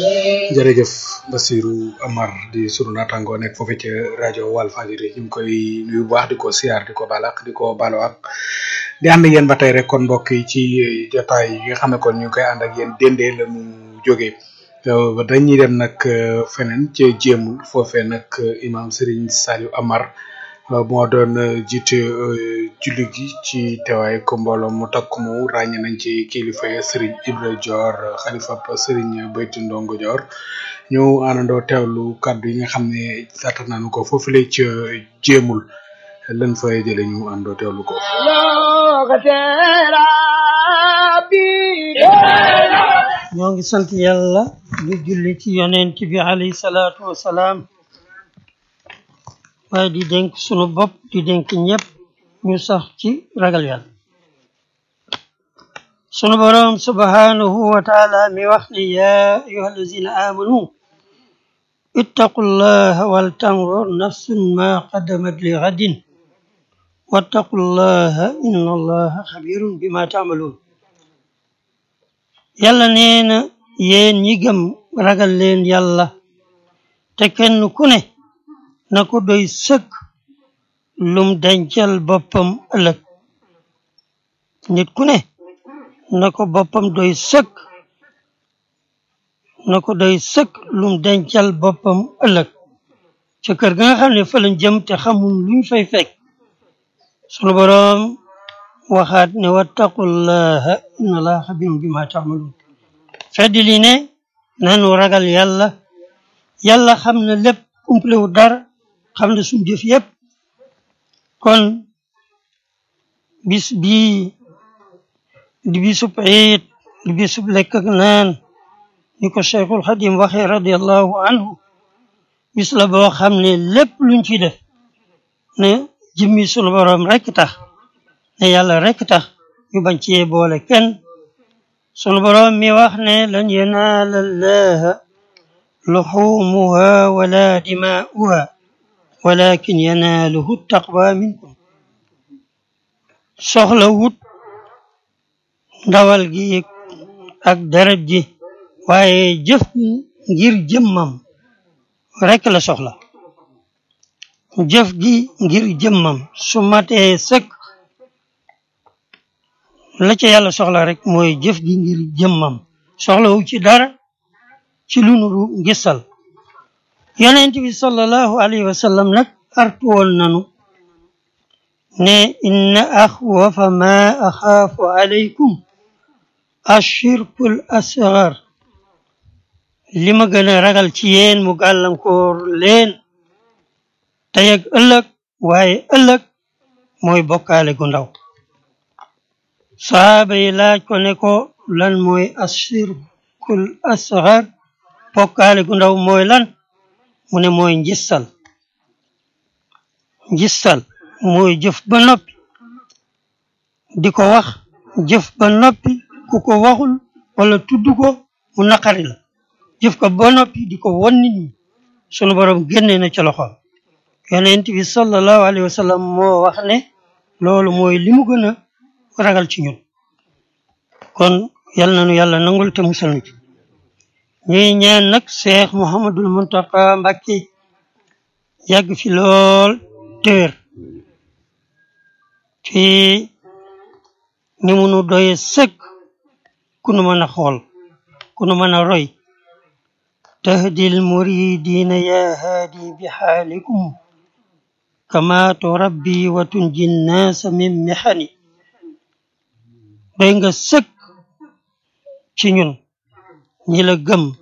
jërëjëf Basirou Amar di sunu naataangoo nekk foofu ca rajo Walfadjri ñu ngi koy nuyu bu baax di ko siyaar di ko balak di ko balo ak di ànd ak yéen ba tey rek kon mbokk yi ci jotaay yi nga xam ne kon ñu ngi koy ànd ak yéen dendee la ñu jógee dañuy dem nag feneen ca jéemul foofee nag imam Serigne Saliou Amar moo doon jiite julli gi ci teewaay ko mbooloo mu takk mu ràññe nañ ci kilifa yi Serigne Ibra Dior xalifa Serigne Beyti Ndongo Dior ñu àndandoo teewlu kaddu yi nga xam ne sàttal nañu ko foofu la ca jéemul lan fay jële ñu àndoo teewlu ko. ñoo ngi sant yàlla di julli ci yonent bi alayhi salaatu wasalaam waaye di dénk sunu bopp di dénk ñëpp ñu sax ci ragal yàlla sunu boroom subhanahu wa taala mi wax ne yaa ayuha allazina amanu ittaqu llaha wal tanzur nafsun ma qaddamat li gadin wattaqu llaha inna allaha xabirun bima taamaluun yàlla nee na yéen ñi gëm ragal leen yàlla te kenn ku ne na ko doy sëkk lum dencal boppam ëllëg nit ku ne na ko boppam doy sëkk na ko doy sëkk lum dencal boppam ëllëg ca kër ga nga xam ne fa lañ jëm te xamul luñ fay fekk sunu boroom waxaat ne wattaqullaha inna allaha xabirum bima taamaluun fedd li ne nanu ragal yàlla yàlla xam na lépp umplewu dara xam na suñ jëf yépp kon bis bii di bisub iid di bisub lekk ak naan ni ko cheikhul xadim waxee radiallahu anhu bis la boo xam ne lépp luñ ci def ne jëmmi sunu boroom rekk tax ne yàlla rekk tax ñu bañ cee boole kenn sunu boroom mi wax ne lan yanaala allaha luxumuha wala dimaa'uha walakin yanaaluhu taqwa minkum soxla wut ndawal gi ak deret ji waaye jëf ngir jëmmam rekk la soxla jëf gi ngir jëmmam su matee sëkk la ca yàlla soxla rek mooy jëf gi ngir jëmmam soxlawu ci dara ci lu nuru gisal yonent bi sallallahu alayhi wa sallam nag artu woon nanu ne inna axwafa ma axaafu alaykum ashirkul asgar li ma gën a ragal ci yéen mu gàllankoor leen tey ak ëllëg waaye ëllëg mooy bokkaale gu ndaw sahaaba yi laaj ko ne ko lan mooy ashirkul asgar bokkaale gu ndaw mooy lan mu ne mooy njissal njissal mooy jëf ba noppi di ko wax jëf ba noppi ku ko waxul wala tudd ko mu naqari la jëf ko ba noppi di ko won nit ñi sunu borom génne na ci loxoom yonent bi sallallahu alayhi wa sallam moo wax ne loolu mooy li mu gën a ragal ci ñun kon yal nañu yàlla nangul te musal nu ci ñuy ñaan nag Cheikh Mouhamadul Muntaka Mbàkke yàgg fi lool téer ci ni mu nu doye sëkk ku nu mën a xool ku nu mën a roy tahdil muridina ya haadi bi xaalikum kama turabbi wa tunji nnaasa min mexani doy nga sëkk ci ñun ñi la gëm